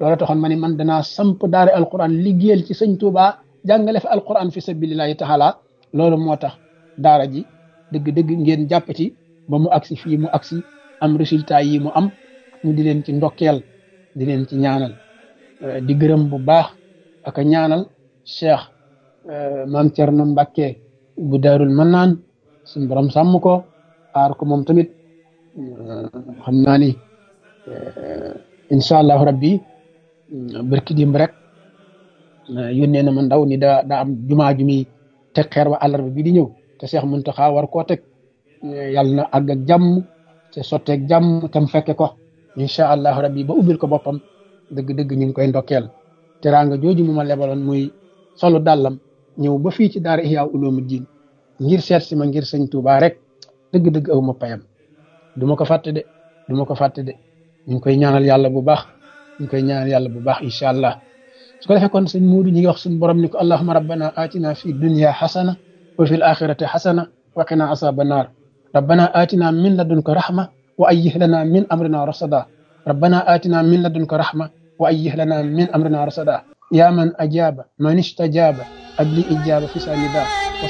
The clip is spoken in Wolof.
loolu taxoon ma ni man danaa samp daara alquran liggéeyal ci sëñ Touba jàngale fi alquran fi sabilillahi taala loolu moo tax daara ji dëgg-dëgg ngeen jàpp ci ba mu agsi fii mu agsi am résultat yi mu am ñu di leen ci ndokkeel di leen ci ñaanal di gërëm bu baax ak a ñaanal cheikh maam Thierno Mbacke bu daarul mannaan suñ borom sàmm ko aar ko moom tamit xam naa ni incha allahu rabbi barki dimb rek yónnee na ma ndaw ni daa daa am jumaa ju muy teg xeer wa àllarba bi di ñëw te Cheikh Mountakha war koo teg yàlla na àgg ak jàmm te sotteeg jàmm tam fekke ko incha allahu rabbi ba ubbil ko boppam dëgg-dëgg ñu ngi koy ndokkeel teraanga jooju mu ma lebaloon muy solu dàllam ñëw ba fii ci daara Ihya Ulumuddin ngir seet si ma ngir sëñ Touba rek dëgg-dëgg aw ma payam du ma ko fàtte de du ma ko fàtte de ñu ngi koy ñaanal yàlla bu baax ñu ngi koy ñaanal yàlla bu baax incha allah su ko defee kon sëñ Muudu ñi ngi wax suñu borom ni ko allahuma rabbana atina fi dunya xasana wa fi l axirati xasana wa qina asaba naar rabbana atina min ladunka rahma wa ayyih lana min amrina rasada rabbana atina min ladunka rahma wa ayyih lana min amrina rasada ya man ajaba man istajaba abli ijaba fi sanida